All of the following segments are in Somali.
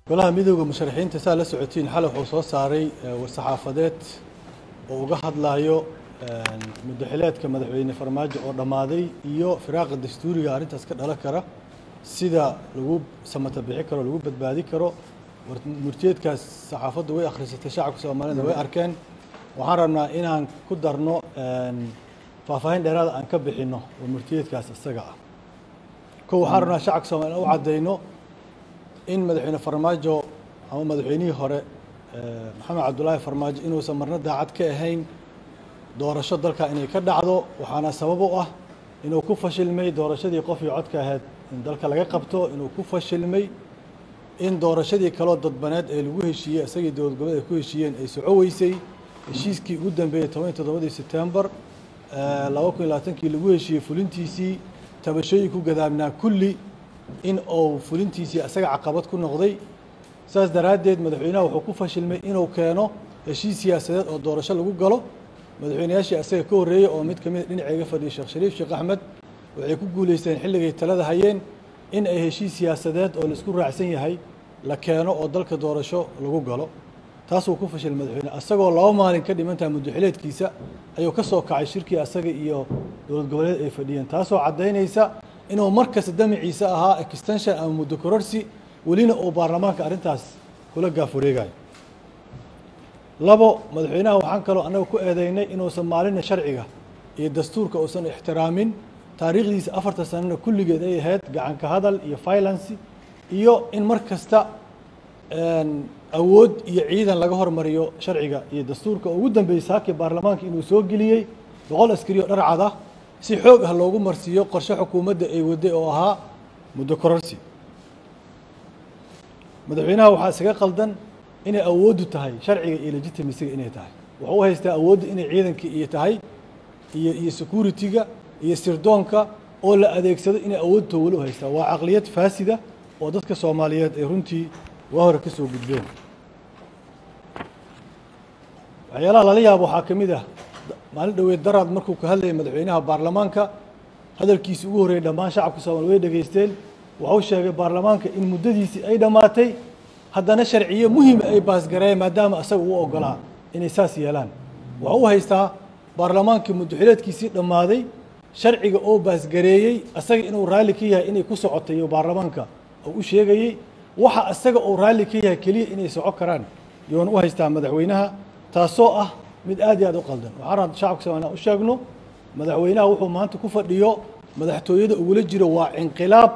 golaha midooda musharaxiinta saa la socotiin xalay wuxuu soo saaray war-saxaafadeed oo uga hadlayo muddaxileedka madaxweyne farmaajo oo dhammaaday iyo firaaqa dastuuriga arrintaas ka dhalan kara sida lagu samata bixi karo lagu badbaadi karo murtiyeedkaas saxaafaddu way akhrisatay shacabka soomaalida way arkeen waxaan rabnaa inaan ku darno faahfaahin dheeraada aan ka bixinno oo murtiyeedkaas isaga ah ko waxaan rabnaa shacabka soomaliya u caddayno in madaxweyne farmaajo ama madaxweynihii hore maxamed cabdullaahi farmaajo inuusan marna daacad ka ahayn doorasho dalka inay ka dhacdo waxaana sabab u ah inuu ku fashilmay doorashadii qofkii codka ahayd in dalka laga qabto inuu ku fashilmay in doorashadii kaloo dadbaneed ee lagu heshiiyey isagii dowlad goboleed ay ku heshiiyeen ay soco weysay heshiiskii ugu dambeeyey toban iyo toddobadii sebtembar laba kun iyo labaatankii lagu heshiiyey fulintiisii tabashooyin ku gadaabnaa kulli in uu fulintiisii isaga caqabad ku noqday saas daraaddeed madaxweynaha wuxuu ku fashilmay inuu keeno heshiis siyaasadeed oo doorasho lagu galo madaxweynayaashii asaga ka horreeyey oo mid ka mid dhinaceega fadhiyay sheekh shariif sheekh axmed waxay ku guulaysteen xilligay talada hayeen in ay heshiis siyaasadeed oo laisku raacsan yahay la keeno oo dalka doorasho lagu galo taasuu ku fashilay madaxweyne asagoo laba maalin ka dhimantaha muddaxileedkiisa ayuu ka soo kacay shirkii asaga iyo dowlad goboleed ay fadhiyeen taasoo caddaynaysa inuu markasta damaciisa ahaa extension ama muddo kororsi welina uu baarlamaanka arrintaas kula gaaf wareegayo labo madaxweynaha waxaan kaloo annaga ku eedeynay inuusan maalina sharciga iyo dastuurka uusan ixtiraamin taariikhdiisa afartan sanana kulligeed ay ahayd gacanka hadal iyo violence iyo in mar kasta awood iyo ciidan laga hormariyo sharciga iyo dastuurka ugu dambeeyey saakii baarlamaanka inuu soo geliyey boqol askari oo dharcad ah si xoog ah loogu marsiiyo qorshe xukuumadda ay waday oo ahaa muddo kororsi madaxweynaha waxaa isaga qaldan inay awooddu tahay sharciga iyo legitimisiga inay tahay wuxuu u haystaa awoodda inay ciidanka iyo tahay iyo iyo security-ga iyo sirdoonka oo la adeegsado inay awoodto weli u haystaa waa caqliyad faasida oo dadka soomaaliyeed ay runtii waa hore ka soo gudbeen waxyaalaha lala yaabo waxaa ka mid ah maalin dhoweed daraad markuu ka hadlayay madaxweynaha baarlamaanka hadalkiisi ugu horreeyey dhammaan shacabka soomaliya way dhegaysteen wuxuu sheegay baarlamaanka in muddadiisii ay dhammaatay haddana sharciyo muhima ay baasgareeyeen maadaama asaga uu ogolaa inay saas yeelaan wuxuu u haystaa baarlamaankii muddaxileedkiisii dhammaaday sharciga oo baasgareeyey asaga inuu raalli ka yahay inay ku socotay iyo baarlamaanka uu u sheegayey waxa asaga uu raalli ka yahay keliya inay soco karaan yoona u haystaa madaxweynaha taasoo ah mid aad iyo aad u qaldan waxaan rabaa shacabka soomaliya u sheegno madaxweynaha wuxuu maanta ku fadhiyo madaxtooyada ugula jiro waa inqilaab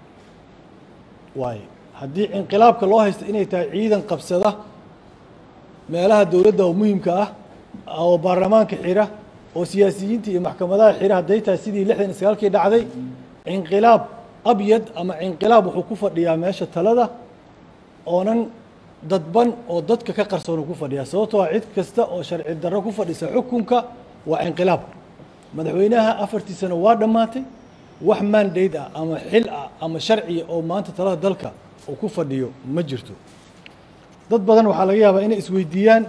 waaye haddii inqilaabka loo haysto inay tahay ciidan qabsada meelaha dowladda oo muhimka ah oo baarlamaanka xira oo siyaasiyiinta iyo maxkamadaha xira hadday tahay sidii lixdan iyo sagaalkii dhacday inqilaab abyad ama inqilaab wuxuu ku fadhiyaa meesha talada oonan dadban oo dadka ka qarsoonu ku fadhiyaa sababtoo cid kasta oo sharci darro ku fadhisa xukunka waa inqilaab madaxweynaha afartii sano waa dhammaatay wax mandate ah ama xil ah ama sharciya oo maanta talada dalka uu ku fadhiyo ma jirto dad badan waxaa laga yaabaa inay isweydiiyaan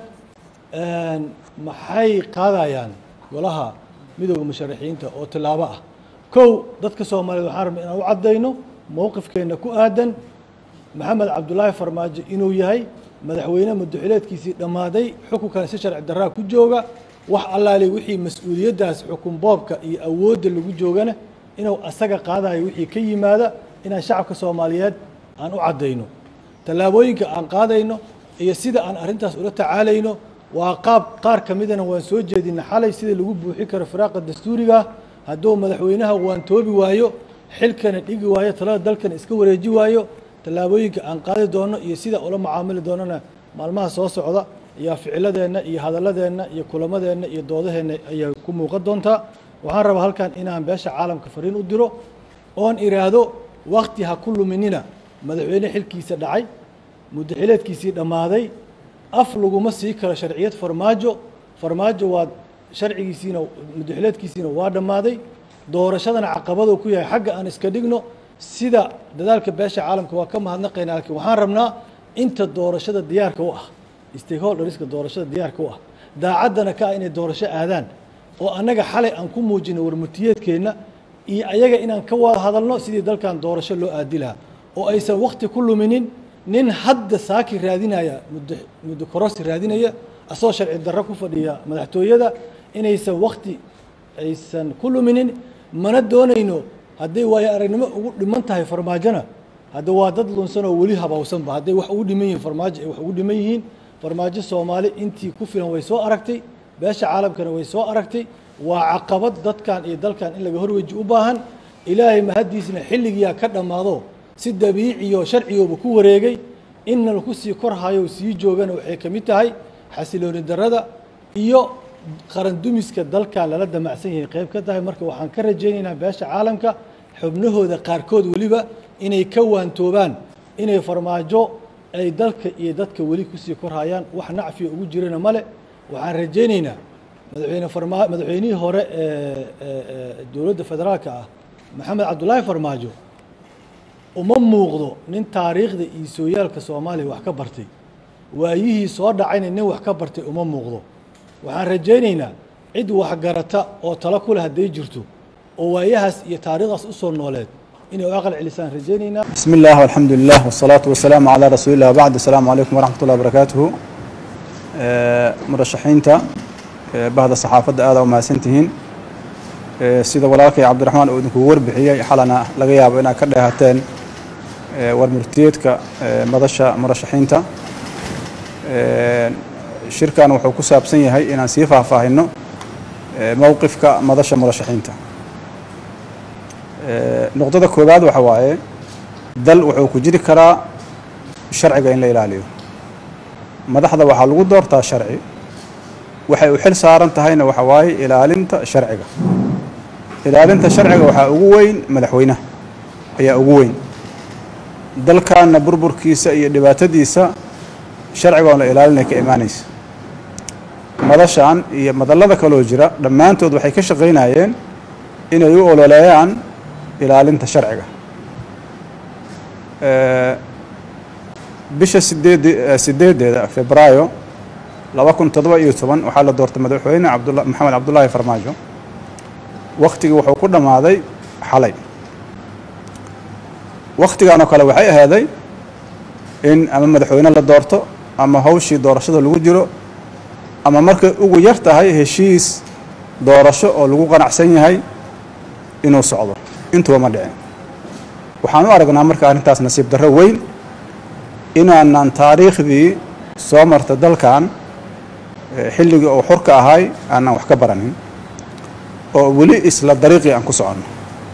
maxay qaadayaan golaha midooda musharaxiinta oo tilaabo ah kow dadka soomaaliyeed waxaan rabna inaan u caddayno mowqifkeenna ku aadan maxamed cabdullaahi farmaajo inuu yahay madaxweyne muddaxileedkiisii dhammaaday xukunkan si sharci darraa ku jooga wax allaali wixii mas-uuliyaddaas xukun boobka iyo awoodda lagu joogana inuu asaga qaadayo wixii ka yimaada inaan shacabka soomaaliyeed aan u caddayno tallaabooyinka aan qaadayno iyo sida aan arrintaas ula tacaalayno waa qaab qaar ka midana waan soo jeedina xalay sida lagu buuxin karo firaaqa dastuuriga hadduu madaxweynaha waantoobi waayo xilkana dhigi waayo talada dalkana iska wareeji waayo tallaabooyinka aan qaadi doono iyo sida ula macaamili doonana maalmaha soo socda ayaa ficiladeenna iyo hadalladeenna iyo kulamadeenna iyo doodaheenna ayaa ku muuqan doontaa waxaan rabaa halkan inaan beesha caalamka fariin u diro oon iraahdo wakti ha ku luminina madaxweyne xilkiisa dhacay muddaxileedkiisii dhammaaday af laguma sii karo sharciyad farmaajo farmaajo waa sharcigiisiina muddaxileedkiisiina waa dhammaaday doorashadana caqabaduu ku yahay xagga aan iska dhigno sida dadaalka beesha caalamka waa ka mahadnaqaynaa laakiin waxaan rabnaa inta doorashada diyaarka u ah stakeholderska doorashada diyaarka u ah daacaddana ka ah inay doorasho aadaan oo annaga xalay aan ku muujino warmutiyeedkeenna iyo ayaga inaan ka wada hadalno sidii dalkan doorasho loo aadi lahaa oo aysan wakti ku luminin nin hadda saaki raadinaya muddo muddo korosi raadinaya asagoo sharci darro ku fadhiya madaxtooyada inaysan wakti aysan ku luminin mana doonayno hadday waayo aragnimo ugu dhiman tahay farmaajona hadda waa dad lunsan oo weli habawsanba hadday wax ugu dhiman yihiin farmaajo ay wax ugu dhiman yihiin farmaajo soomaali intii ku filan way soo aragtay beesha caalamkana way soo aragtay waa caqabad dadkan iyo dalkan in laga horweji u baahan ilaahay mahaddiisna xilligiyaa ka dhammaado si dabiiciyo sharcigooba ku wareegay inna laku sii korhayo sii joogana waxay ka mid tahay xasilooni darrada iyo qaran dumiska dalkan lala damacsan yahay qayb ka tahay marka waxaan ka rajaynaynaa beesha caalamka xubnahooda qaarkood weliba inay ka waantoobaan inay farmaajo ay dalka iyo dadka weli kusii korhayaan wax nacfiya ugu jirana male waxaan rajaynaynaa madaxweyne farma madaxweynihii hore ee dowladda federaalka ah maxamed cabdulaahi farmaajo uma muuqdo nin taariikhda iyo sooyaalka soomaaliya wax ka bartay waayihii soo dhacayna nin wax ka bartay uma muuqdo waxaan rajaynaynaa cid waxgarata oo talo ku leh hadday jirto oo waayahaas iyo taariikhdaas usoo nooleed inay u aqal celisaan rajaynaynaa بسم الله والحمد لله والصلاة والسلام على رسول الله وبعد السلام عليكم ورحمة الله وبركاته آه، مرشحينتا آه، بعد الصحافة هذا وما سنتهين آه، سيدة ولالك عبد الرحمن أودن كور بحية حالنا لغياب إنا كده هاتين ورمرتيتك مدشة مرشحينتا شركة وحو كساب سنية هاي إنا سيفا فاهنو موقفك مدشة مرشحينتا نقطة كوباد وحواي dal wuxuu ku jiri karaa sharciga in la ilaaliyo madaxda waxaa lagu doortaa sharci waxay u xil saaran tahayna waxa waaye ilaalinta sharciga ilaalinta sharciga waxaa ugu weyn madaxweynaha ayaa ugu weyn dalkaana burburkiisa iyo dhibaatadiisa sharcigoon la ilaalinay ka imaanaysa madashan iyo madallada kaloo jira dhammaantood waxay ka shaqaynayeen inay u ololeeyaan ilaalinta sharciga bisha sideed sideedeeda febraayo laba kun toddoba iyo toban waxaa la doortay madaxweyne cabdula maxamed cabdullaahi farmaajo waktigii wuxuu ku dhammaaday xalay waktigan oo kale waxay ahaaday in ama madaxweyne la doorto ama hawshii doorashada lagu jiro ama markay ugu yar tahay heshiis doorasho oo lagu qanacsan yahay inuu socdo intuba ma dhicin waxaan u aragnaa marka arrintaas nasiib darro weyn inaanan taariikhdii soo marta dalkan xilligii uu xurka ahay aanan wax ka baranin oo weli isla dariiqii aan ku soconno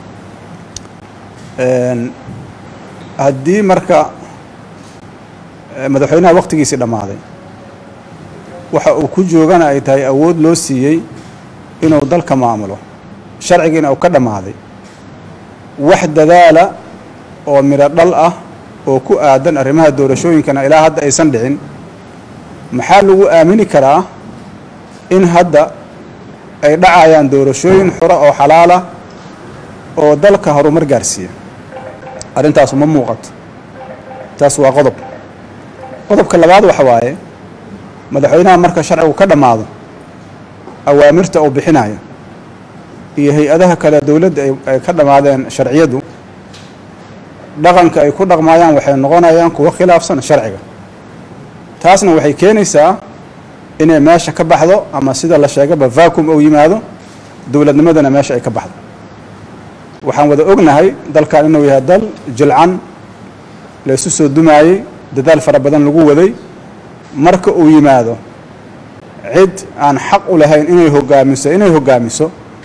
haddii marka madaxweynaha waktigiisii dhammaaday waxa uu ku joogana ay tahay awood loo siiyey inuu dalka maamulo sharcigiina uu ka dhammaaday wax dadaala oo midho dhal ah oo ku aadan arrimaha doorashooyinkana ilaa hadda aysan dhicin maxaa lagu aamini karaa in hadda ay dhacayaan doorashooyin xura oo xalaala oo dalka horumar gaarsiiya arrintaas uma muuqato taas waa qodob qodobka labaad waxa waaye madaxweynaha marka sharcigu ka dhammaado awaamirta uu bixinayo iyo hay-adaha kale dowladda ay ka dhammaadeen sharciyadu dhaqanka ay ku dhaqmaayaan waxay noqonayaan kuwo khilaafsan sharciga taasna waxay keenaysaa inay meesha ka baxdo ama sida la sheegaba vacum ou yimaado dowladnimadana meesha ay ka baxdo waxaan wada ognahay dalkan inuu yahay dal jilcan la isu soo dumaayey dadaal fara badan lagu waday marka uu yimaado cid aan xaq u lahayn inay hogaamiso inay hogaamiso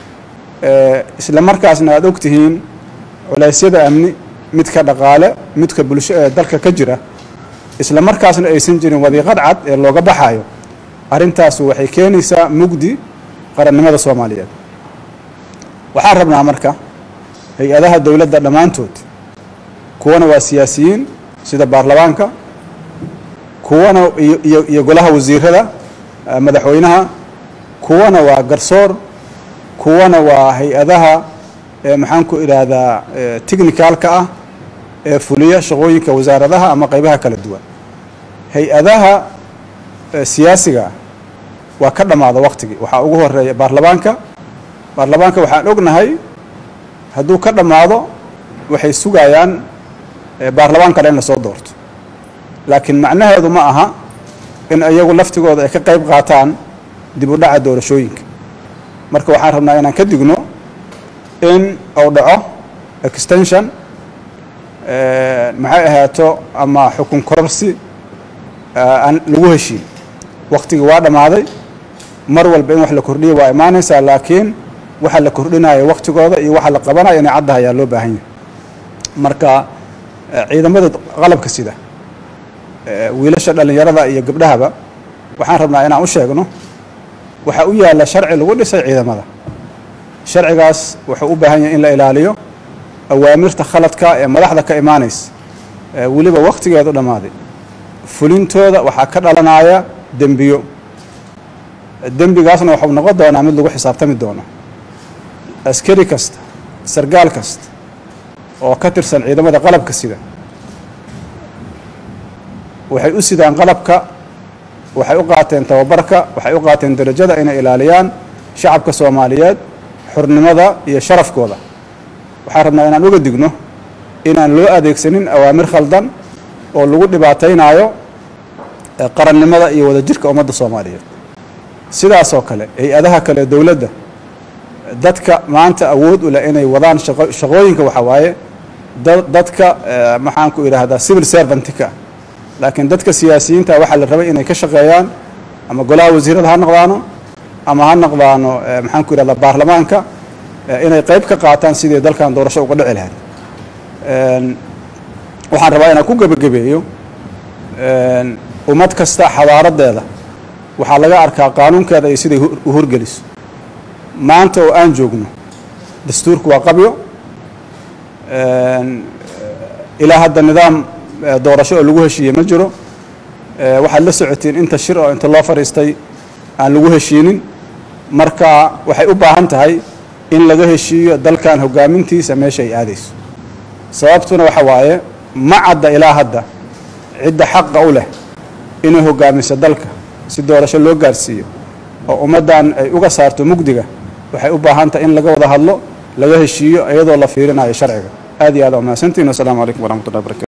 isla markaasna aada og tihiin culeysyada amni midka dhaqaale midka bulsho ee dalka ka jira isla markaasna aysan jirin wadiiqad cad ee looga baxayo arrintaas waxay keenaysaa mugdi qarannimada soomaaliyeed waxaan rabnaa marka hay-adaha dowladda dhammaantood kuwana waa siyaasiyiin sida baarlamaanka kuwana iyo iyo golaha wasiirada madaxweynaha kuwana waa garsoor kuwana waa hay-adaha maxaan ku idhaahdaa technicalka ah ee fuliya shaqooyinka wasaaradaha ama qaybaha kala duwan hay-adaha siyaasiga waa ka dhammaada waktigii waxaa ugu horeeya baarlamaanka baarlamaanka waxaan ognahay hadduu ka dhammaado waxay sugayaan baarlamaan kale in lasoo doorto laakiin macnaheedu ma aha in iyagu laftigooda ay ka qayb qaataan dib u dhaca doorashooyinka marka waxaan rabnaa inaan ka digno in uu dhaco extension maxay ahaato ama xukun kororsi aan lagu heshiin waktigii waa dhammaaday mar walba in wax la kordhiya waa imaanaysaa laakiin waxa la kordhinayo waktigooda iyo waxa la qabanayo inay caddaha ayaa loo baahan yahay marka ciidamada qalabka sida wiilasha dhallinyarada iyo gabdhahaba waxaan rabnaa inaan u sheegno waxaa u yaalla sharci lagu dhisay ciidamada sharcigaas wuxuu u baahan yahay in la ilaaliyo awaamirta khaladka ee madaxda ka imaanaysa weliba wakhtigeedu dhammaaday fulintooda waxaa ka dhalanaya dembiyo dembigaasna waxuu noqon doonaa mid lagu xisaabtami doono askari kasta sargaal kasta oo ka tirsan ciidamada qalabka sida waxay u sidaan qalabka waxay u qaateen tababarka waxay u qaateen darajada inay ilaaliyaan shacabka soomaaliyeed xurnimada iyo sharafkooda waxaan rabnaa inaan uga digno inaan loo adeegsanin awaamir khaldan oo lagu dhibaataynaayo qarannimada iyo wadajirka ummadda soomaaliyeed sidaasoo kale hay-adaha kale dowladda dadka maanta awood u leh inay wadaan shaqooyinka waxaa waaye dadka maxaan ku idhaahdaa civil servantka laakiin dadka siyaasiyiinta waxaa la rabay inay ka shaqeeyaan ama golaha wasiirada ha noqdaano ama ha noqdaano maxaan ku idhahdaa baarlamaanka inay qayb ka qaataan sidii dalkan doorasho uga dhici lahayd waxaan rabaa inaan ku gebagabeeyo ummad kasta xadaaradeeda waxaa laga arkaa qaanuunkeeda iyo siday u horgeliso maanta oo aan joogno dastuurku waa qabyo ilaa hadda nidaam doorasho oo lagu heshiiyey ma jiro waxaad la socotiin inta shir oo inta loo fadhiistay aan lagu heshiinin marka waxay u baahan tahay in laga heshiiyo dalkan hogaamintiisa meesha ay aadayso sababtuna waxa waaye ma cadda ilaa hadda cidda xaqa u leh inay hogaamiso dalka si doorasho loo gaarsiiyo oo ummaddan ay uga saarto mugdiga waxay u baahan tahay in laga wada hadlo laga heshiiyo iyadoo la fiirinayo sharciga aad iyo aad aa mahadsantiin wasalaamu calaykum waraxmat ullahi barakatu